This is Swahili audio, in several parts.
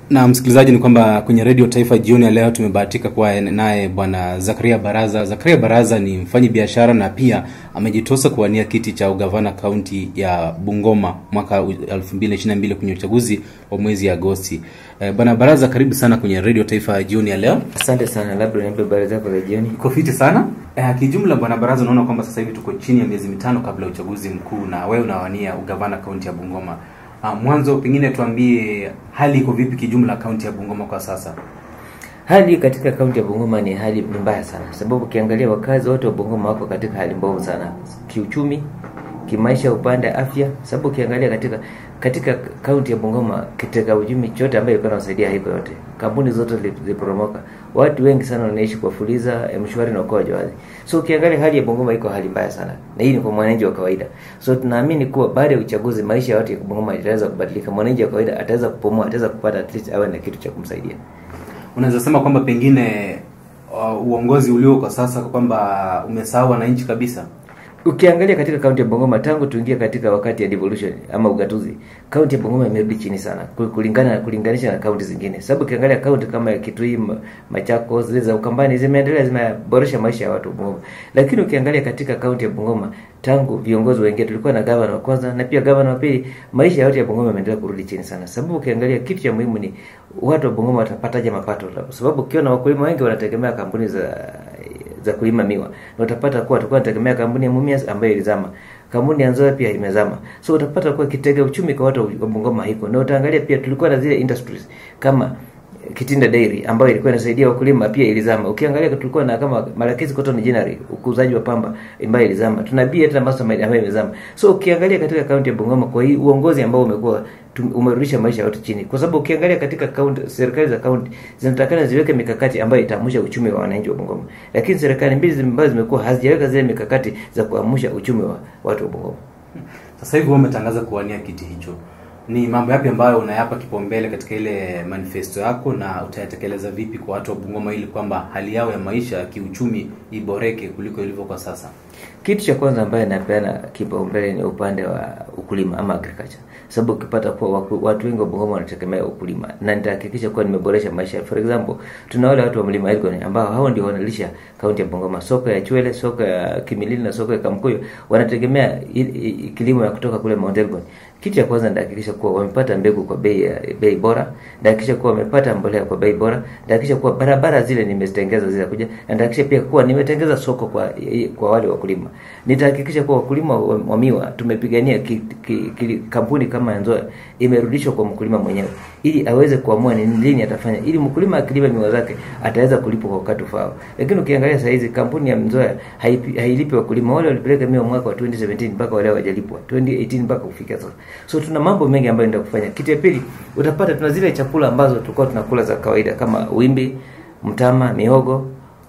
na msikilizaji, ni kwamba kwenye redio Taifa jioni ya leo tumebahatika kuwa naye bwana Zakaria Baraza. Zakaria Baraza ni mfanyi biashara na pia amejitosa kuwania kiti cha ugavana kaunti ya Bungoma mwaka 2022 kwenye uchaguzi wa mwezi Agosti. E, bwana Baraza, karibu sana kwenye redio Taifa jioni ya leo. Asante sana, labda nipe habari zako za jioni. Iko fiti sana. E, kijumla bwana Baraza, unaona kwamba sasa hivi tuko chini ya miezi mitano kabla ya uchaguzi mkuu na wewe unawania ugavana kaunti ya Bungoma. Uh, mwanzo pengine tuambie hali iko vipi kijumla kaunti ya Bungoma kwa sasa? Hali katika kaunti ya Bungoma ni hali ni mbaya sana, sababu ukiangalia wakazi wote wa Bungoma wako katika hali mbovu sana kiuchumi, kimaisha, upande wa afya, sababu ukiangalia katika katika kaunti ya Bungoma kitega uchumi chote ambayo ilikuwa inasaidia haiko yote, kampuni zote ziliporomoka, watu wengi sana wanaishi kwa fuliza, mshwari na ukoa jawazi. So ukiangalia hali ya Bungoma iko hali mbaya sana, na hii ni kwa mwananchi wa kawaida. So tunaamini kuwa baada ya uchaguzi maisha yote ya Bungoma itaweza kubadilika, mwananchi wa kawaida ataweza kupumua, ataweza kupata at least awe na kitu cha kumsaidia. Unaweza sema kwamba pengine uh, uongozi ulio kwa sasa kwamba umesahau wananchi kabisa? Ukiangalia katika kaunti ya Bungoma tangu tuingie katika wakati ya devolution ama ugatuzi, kaunti ya Bungoma imerudi chini sana kulingana kulinganisha na kaunti zingine. Sababu ukiangalia kaunti kama ya Kitui, Machakos, zile za Ukambani zimeendelea zimeboresha maisha ya watu wa Bungoma. Lakini ukiangalia katika kaunti ya Bungoma tangu viongozi wengine tulikuwa na gavana wa kwanza na pia gavana wa pili, maisha yote ya Bungoma yameendelea kurudi chini sana. Sababu ukiangalia kitu cha muhimu ni watu wa Bungoma watapataje mapato, sababu ukiona wakulima wengi wanategemea kampuni za za kulima miwa na utapata kuwa tulikuwa tunategemea kampuni ya Mumias ambayo ilizama, kampuni ya Nzoia pia imezama. So utapata kuwa kitega uchumi kwa watu wa Bungoma haiko, na utaangalia pia tulikuwa na zile industries kama Kitinda Dairy ambayo ilikuwa inasaidia wakulima pia ilizama. Ukiangalia tulikuwa na kama Malakisi Cotton Ginnery, ukuzaji wa pamba ambayo ilizama. Tuna bia hata Mastermind ambayo imezama. So ukiangalia katika kaunti ya Bungoma kwa hii uongozi ambao umekuwa umerudisha maisha yote chini. Kwa sababu ukiangalia katika kaunti serikali za kaunti zinatakana ziweke mikakati ambayo itaamsha uchumi wa wananchi wa Bungoma. Lakini serikali mbili ambazo zimekuwa hazijaweka zile mikakati za kuamsha uchumi wa watu wa Bungoma. Sasa hivi wewe umetangaza kuwania kiti hicho ni mambo yapi ambayo unayapa kipaumbele katika ile manifesto yako na utayatekeleza vipi kwa watu wa Bungoma ili kwamba hali yao ya maisha ya kiuchumi iboreke kuliko ilivyo kwa sasa? Kitu cha kwanza ambayo napeana kipaumbele ni upande wa ukulima ama agriculture, sababu ukipata kuwa watu wengi wa Bungoma wanategemea ukulima, na nitahakikisha kuwa nimeboresha maisha. For example, tuna wale watu wa mlima Elgon ambao hao ndio wanalisha kaunti ya Bungoma, soko ya Chwele, soko ya Kimilili na soko ya Kamkuyo, wanategemea kilimo ya kutoka kule Mount Elgon. Kitu cha kwanza nitahakikisha kuwa wamepata mbegu kwa bei bei bora, nitahakikisha kuwa wamepata mbolea kwa bei bora, nitahakikisha kuwa barabara zile nimezitengeza zile kuja, na nitahakikisha pia kuwa nimetengeza soko kwa kwa wale wakulima. Nitahakikisha kuwa wakulima wa, wa miwa tumepigania ki, ki, ki, kampuni kama Nzoia imerudishwa kwa mkulima mwenyewe ili aweze kuamua ni lini atafanya, ili mkulima akilima miwa zake ataweza kulipwa kwa wakati ufao. Lakini ukiangalia saa hizi kampuni ya Nzoia hailipi wakulima wale walipeleka miwa mwaka wa 2017 mpaka wale hawajalipwa 2018 mpaka kufikia sasa. So tuna mambo mengi ambayo ndio kufanya. Kitu ya pili utapata tuna zile chakula ambazo tulikuwa tunakula za kawaida kama wimbi, mtama, mihogo,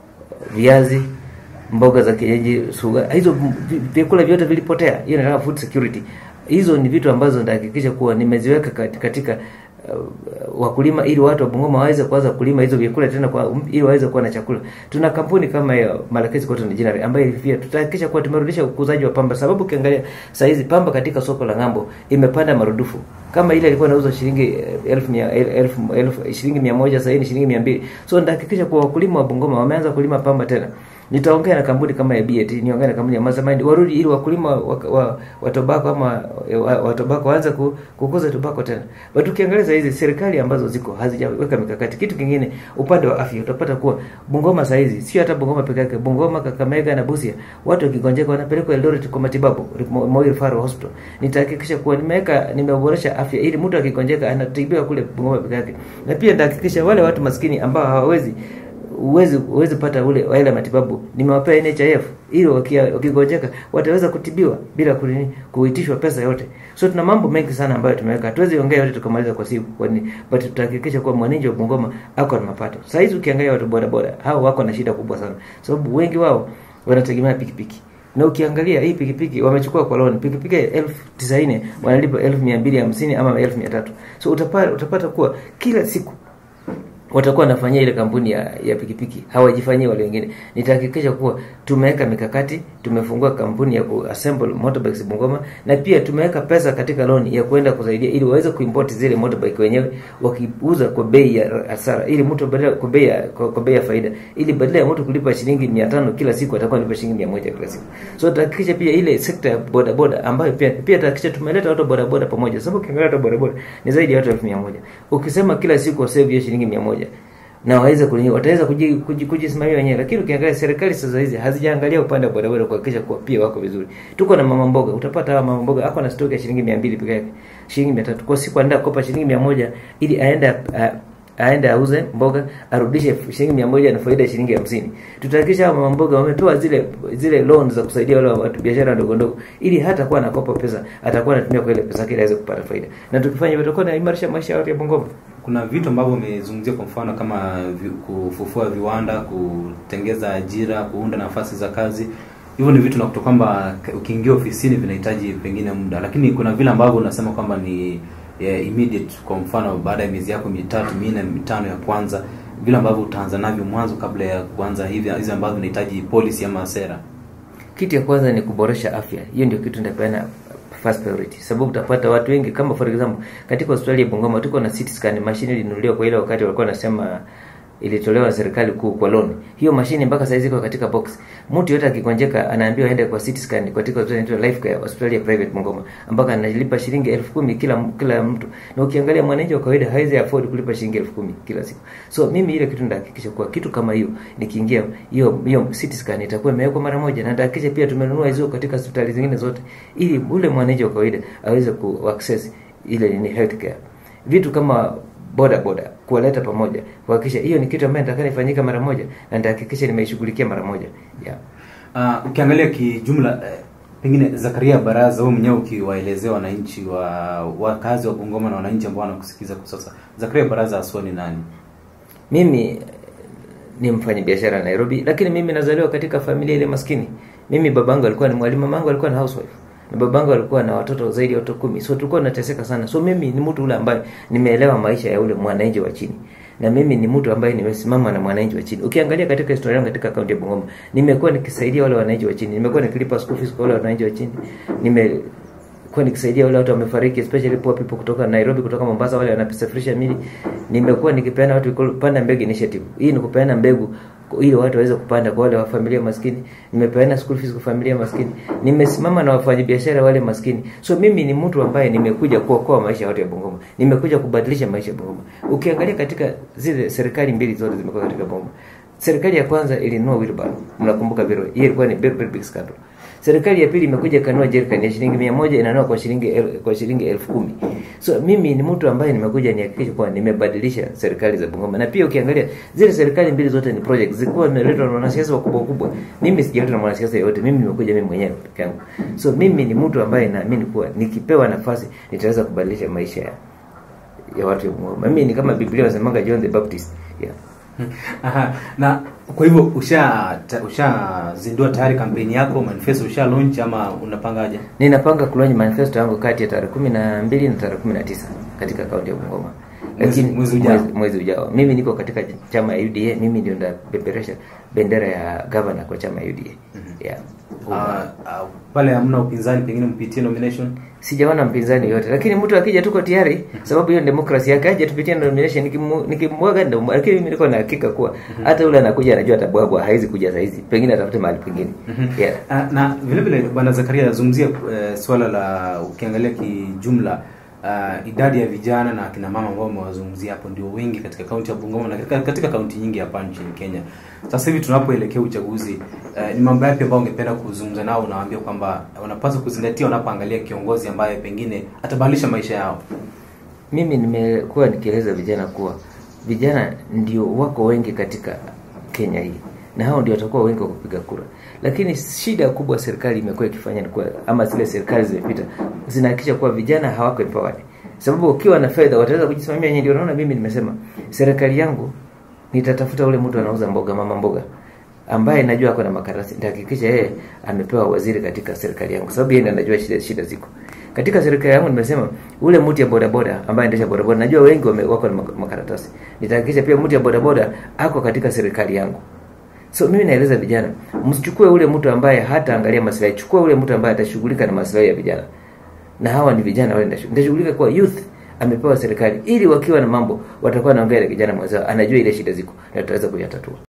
viazi, mboga za kienyeji, suga. Hizo vyakula vyote vilipotea. Hiyo nataka food security. Hizo ni vitu ambazo nitahakikisha kuwa nimeziweka katika uh, wakulima ili watu wa Bungoma waweze kuanza kulima hizo vyakula tena kwa ili waweze kuwa na chakula. Tuna kampuni kama hiyo Malakisi Cotton Ginnery ambayo pia tutahakikisha kuwa tumerudisha ukuzaji wa pamba, sababu ukiangalia saa hizi pamba katika soko la ng'ambo imepanda marudufu. Kama ile ilikuwa inauzwa shilingi elfu mia elfu, elfu shilingi mia moja sasa ni shilingi mia mbili. So nitahakikisha kuwa wakulima wa Bungoma wameanza kulima pamba tena. Nitaongea na kampuni kama ya BAT, niongea na kampuni ya Mastermind warudi ili wakulima wa, wa, wa tobacco ama wa, wa tobacco waanze ku, kukuza tobacco tena. But ukiangalia saa hizi serikali ambazo ziko hazijaweka mikakati. Kitu kingine upande wa afya utapata kuwa Bungoma saa hizi sio hata Bungoma peke yake, Bungoma, Kakamega na Busia watu wakigonjeka wanapelekwa Eldoret kwa matibabu, Moi Referral Hospital. Nitahakikisha kuwa nimeweka nimeboresha afya ili mtu akigonjeka anatibiwa kule Bungoma peke yake. Na pia nitahakikisha wale watu maskini ambao hawawezi uwezi uwezi pata ule ile matibabu nimewapea NHIF ili wakigonjeka wataweza kutibiwa bila kulini, kuitishwa pesa yote. So tuna mambo mengi sana ambayo tumeweka. Hatuwezi ongea yote tukamaliza kwa siku, kwani but tutahakikisha kuwa mwananchi wa Bungoma ako na mapato. Sasa hizi ukiangalia watu boda boda hao wako na shida kubwa sana, sababu wengi wao wanategemea pikipiki na ukiangalia hii pikipiki wamechukua kwa loan pikipiki elfu tisaini wanalipa elfu mia mbili hamsini ama elfu mia tatu so utapata, utapata kuwa kila siku watakuwa wanafanyia ile kampuni ya, ya pikipiki hawajifanyii wale wengine. Nitahakikisha kuwa tumeweka mikakati, tumefungua kampuni ya kuassemble motorbikes Bungoma, na pia tumeweka pesa katika loan ya kuenda kusaidia ili waweze kuimport zile motorbike wenyewe wakiuza kwa bei ya hasara, ili mtu badala kwa bei ya kwa, kwa bei ya faida, ili badala ya mtu kulipa shilingi 500 kila siku atakuwa analipa shilingi 100 kila siku. So tutahakikisha pia ile sekta ya boda boda ambayo pia pia tutahakikisha tumeleta watu boda boda pamoja, sababu ukiangalia watu boda boda ni zaidi ya watu 1100 ukisema kila siku wasave hiyo shilingi 100 na waweze kunini wataweza kujisimamia kuji, kuji wenyewe, lakini ukiangalia serikali sasa hizi hazijaangalia upande wa bodaboda kuhakikisha kuwa pia wako vizuri. Tuko na mama mboga, utapata hawa mama mboga ako na stock ya shilingi 200 peke yake, shilingi 300 kwa siku, anaenda kukopa shilingi 100 ili aende aende auze mboga arudishe shilingi mia moja na faida shilingi hamsini. Tutahakikisha hawa mama mboga wamepewa zile zile loan za kusaidia wale watu biashara ndogo ndogo, ili hata kuwa anakopa pesa atakuwa anatumia kwa ile pesa yake aweze kupata faida, na tukifanya hivyo tutakuwa tunaimarisha maisha ya watu ya Bungoma. Kuna vitu ambavyo umezungumzia, kwa mfano kama vi, kufufua viwanda, kutengeza ajira, kuunda nafasi za kazi. Hivyo ni vitu nakuta kwamba ukiingia ofisini vinahitaji pengine muda, lakini kuna vile ambavyo unasema kwamba ni yeah, immediate. Kwa mfano baada ya miezi yako mitatu minne mitano ya kwanza, vile ambavyo utaanza navyo mwanzo kabla ya kuanza hivi hizi ambavyo vinahitaji policy ama sera. Kitu ya kwanza ni kuboresha afya. Hiyo ndio kitu nitapeana first priority, sababu utapata watu wengi kama for example katika hospitali ya Bungoma tuko na CT scan machine ilinunuliwa kwa ile wakati walikuwa wanasema ilitolewa na serikali kuu kwa loan. Hiyo mashine mpaka saizi iko katika box. Mtu yote akigonjeka anaambiwa aende kwa CT scan katika hospitali inaitwa Life Care hospitali ya private Bungoma, ambako analipa shilingi elfu kumi kila kila mtu. Na ukiangalia mwananchi wa kawaida hawezi afford kulipa shilingi elfu kumi kila siku. So mimi ile kitu nitahakikisha kwa kitu kama hiyo nikiingia hiyo hiyo CT scan itakuwa imewekwa mara moja, na nitahakikisha pia tumenunua hizo katika hospitali zingine zote, ili ule mwananchi wa kawaida aweze ku access ile ni health care. Vitu kama boda boda kuwaleta pamoja kuhakikisha hiyo ni kitu ambayo nitakana ifanyika mara moja na nitahakikisha nimeishughulikia mara moja yeah. Uh, ukiangalia kijumla eh, pengine Zakaria Baraza, wewe mwenyewe ukiwaelezea wananchi wa wakazi wa Bungoma na wananchi ambao wanakusikiza kwa sasa, Zakaria Baraza aswa ni nani? Mimi ni mfanya biashara Nairobi, lakini mimi nazaliwa katika familia ile maskini. Mimi babangu alikuwa ni mwalimu, mamangu alikuwa ni housewife na babangu alikuwa na watoto zaidi ya watoto kumi, so tulikuwa tunateseka sana. So mimi ni mtu ule ambaye nimeelewa maisha ya ule mwananchi wa chini, na mimi ni mtu ambaye nimesimama na mwananchi wa chini. Ukiangalia katika historia yangu katika kaunti ya Bungoma, nimekuwa nikisaidia wale wananchi wa chini, nimekuwa nikilipa school fees kwa wale wananchi wa chini, nime kwa nikisaidia wale watu wamefariki, especially poor people kutoka Nairobi, kutoka Mombasa, wale wanasafirisha mili. Nimekuwa nikipeana watu kupanda mbegu initiative. Hii ni kupeana mbegu ili watu waweze kupanda kwa wale wa familia maskini. Nimepeana school fees kwa familia maskini. Nimesimama na wafanyabiashara wale maskini. So mimi ni mtu ambaye nimekuja kuokoa maisha ya watu ya Bungoma. Nimekuja kubadilisha maisha ya Bungoma. Ukiangalia katika zile serikali mbili zote zimekuwa katika Bungoma. Serikali ya kwanza ilinunua wheelbarrow. Mnakumbuka vile. Hiyo ilikuwa ni very, very big scandal. Serikali ya pili imekuja kanua jerikani ya shilingi mia moja inanua kwa shilingi el, kwa shilingi elfu kumi. So mimi ni mtu ambaye nimekuja nihakikishe kuwa nimebadilisha serikali za Bungoma. Na pia ukiangalia zile serikali mbili zote ni project zilikuwa zimeletwa na wanasiasa wakubwa wakubwa. Mimi sijaletwa na mwanasiasa yoyote, mimi nimekuja mimi mwenyewe peke yangu. So mimi ni mtu ambaye naamini kuwa nikipewa nafasi nitaweza kubadilisha maisha ya, ya watu wa Bungoma. Mimi ni kama Biblia inasemanga John the Baptist. Yeah. Aha. Na kwa hivyo usha ushazindua tayari kampeni yako, manifesto usha launch ama unapangaje? Ninapanga kulaunch manifesto yangu kati ya tarehe kumi na mbili na tarehe kumi na tisa katika kaunti ya Bungoma. Mwezi- mwezi ujao. mwezi, mwezi ujao. Mimi niko katika chama ya UDA, mimi ndio ndapeperesha bendera ya governor kwa chama ya UDA. Yeah. Uh, uh, pale hamna upinzani, pengine mpitie nomination. Sijaona mpinzani yote, lakini mtu akija tuko tayari, sababu hiyo ni demokrasia yake, aje tupitie nomination. Nikimu- Nikimwaga ndio, lakini mimi niko na hakika kuwa hata yule anakuja anajua atabwagwa, haizi kuja saizi, pengine atafute mahali pengine. Yeah. Uh, na vile vile bwana Zakaria azungumzia uh, swala la ukiangalia kijumla uh, idadi ya vijana na akina mama ambao wamewazungumzia hapo ndio wengi katika kaunti ya Bungoma na katika, katika kaunti nyingi hapa nchini Kenya. Sasa hivi tunapoelekea uchaguzi uh, ni mambo yapi ambayo ungependa kuzungumza nao, unawaambia kwamba wanapaswa kuzingatia wanapoangalia kiongozi ambaye pengine atabadilisha maisha yao? Mimi nimekuwa nikieleza vijana kuwa vijana ndio wako wengi katika Kenya hii na hao ndio watakuwa wengi wa kupiga kura, lakini shida kubwa serikali imekuwa ikifanya ni kuwa, ama zile serikali zimepita zinahakikisha kuwa vijana hawako empowered, sababu ukiwa na fedha wataweza kujisimamia wenyewe. Ndio naona mimi nimesema serikali yangu nitatafuta ule mtu anauza mboga, mama mboga ambaye najua ako na makaratasi, nitahakikisha yeye amepewa waziri katika serikali yangu, sababu yeye ndiye anajua shida, shida ziko Katika serikali yangu nimesema ule mtu ya bodaboda ambaye anaendesha bodaboda, najua wengi wame, wako na makaratasi. Nitahakikisha pia mtu ya bodaboda ako katika serikali yangu. So mimi naeleza vijana, msichukue ule mtu ambaye hata angalia maslahi, chukua ule mtu ambaye atashughulika na maslahi ya vijana. Na hawa ni vijana wale ndashughulika kwa youth amepewa serikali ili wakiwa na mambo watakuwa naongea na kijana mwenzao, anajua ile shida ziko na tutaweza kuyatatua.